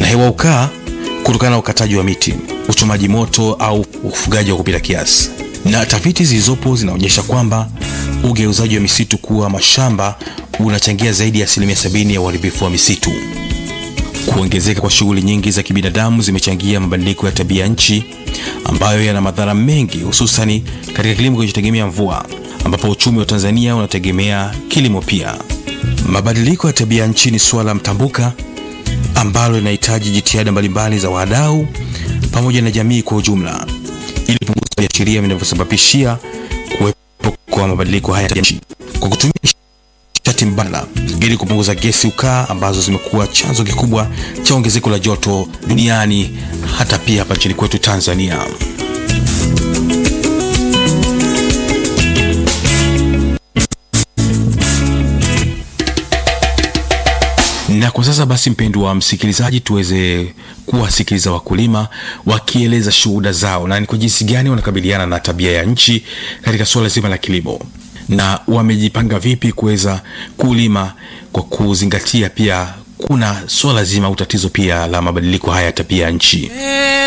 hewa ukaa kutokana na ukataji wa miti, uchomaji moto au ufugaji wa kupita kiasi. Na tafiti zilizopo zinaonyesha kwamba ugeuzaji wa misitu kuwa mashamba unachangia zaidi ya asilimia sabini ya uharibifu wa misitu. Kuongezeka kwa shughuli nyingi za kibinadamu zimechangia mabadiliko ya tabia nchi ambayo yana madhara mengi, hususani katika kilimo kinachotegemea mvua, ambapo uchumi wa Tanzania unategemea kilimo pia. Mabadiliko ya tabia nchi ni suala mtambuka ambalo linahitaji jitihada mbalimbali za wadau pamoja na jamii kwa ujumla ili kupunguza viashiria vinavyosababishia kuwepo kwa mabadiliko haya ya nchi kwa kutumia nishati mbadala ili kupunguza gesi ukaa ambazo zimekuwa chanzo kikubwa cha ongezeko la joto duniani hata pia hapa nchini kwetu Tanzania. Na kwa sasa basi, mpendwa wa msikilizaji, tuweze kuwasikiliza wakulima wakieleza shuhuda zao na ni kwa jinsi gani wanakabiliana na tabia ya nchi katika suala zima la kilimo na wamejipanga vipi kuweza kulima kwa kuzingatia pia kuna suala zima au tatizo pia la mabadiliko haya ya tabia ya nchi.